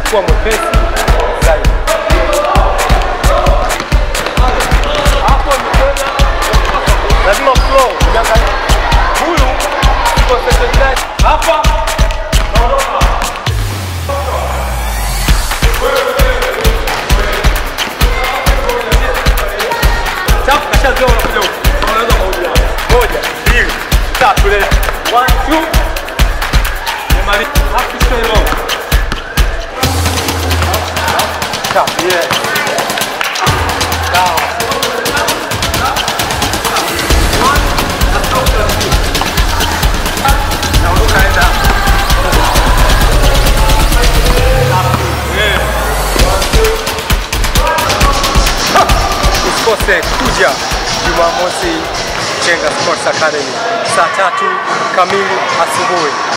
kuwa mwepesi zaidi. Hapo ni tena lazima flow, ukiangalia huyu concentrate hapa naondoka. Chafu kashazoea unakuja huku. Unaweza kurudia. Moja, mbili, tatu, leo. One, two. Umemaliza. Have to stay low. Chafu, yeah. Sawa. One, na stop taratibu. Na unaenda. Yeah. usikose kuja Jumamosi Chenga Sports Academy saa tatu kamili asubuhi.